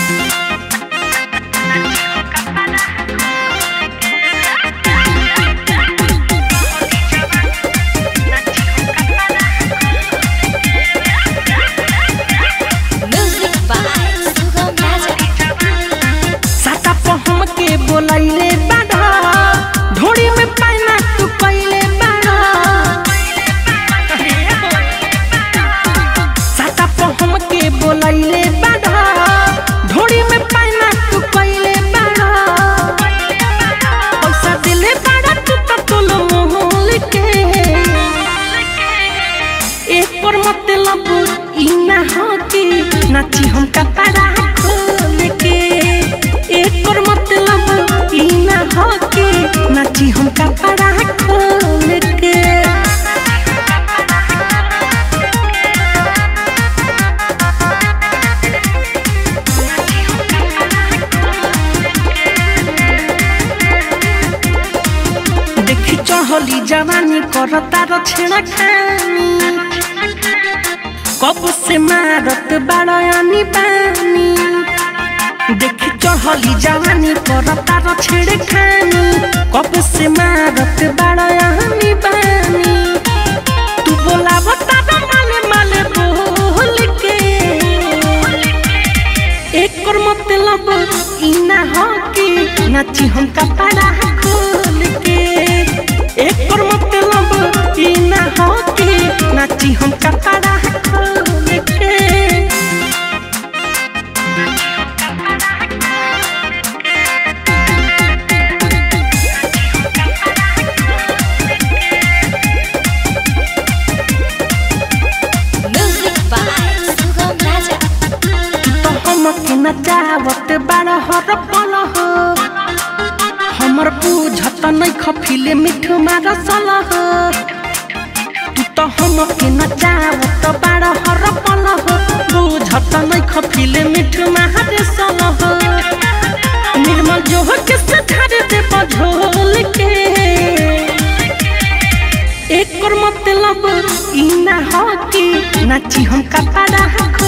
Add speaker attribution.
Speaker 1: Music by Sugam Raja.
Speaker 2: साटा पहम के बोलैले बाड़ा ढोड़ी में पाना तू कैले बाड़ा साटा पहम के बोलैले बाड़ा ढोड़ी में पाना तू कैले बाड़ा पैसा दिले बाड़ा तू तो तोल मोहल के एक पर मतलब ई ना हो कि नाची हम कपड़ा खोल के एक पर मतलब ई ना हो कि नाची हम कपड़ा खोल के देखी चढ़ली जवानी करता र छेड़ा खानी कब से मारत बाड़ानी बानी देखी चढ़ली जवानी करता र छेड़े खानी कब से मारत बाड़ानी बानी तू बोला बता माले माले बोल के एकर मतलब ई ना हो कि नाची हम कपड़ा खोल के एकर मतलब ई ना हो कि नाची हम कपड़ा खोल के
Speaker 1: Music by Sugam Raja.
Speaker 2: तो हमके नचावत बाड़ हर पल हो हमर बुझत नहीं खफिले मिठू मार सल हो तू तो हमके नचावत बाड़ हर पल हो बुझत नहीं खफिले मिठू मार सल हो निर्मल जो हो के सधार दे बझोल के एकर मतलब ई ना हो कि नाची हम कपड़ा खो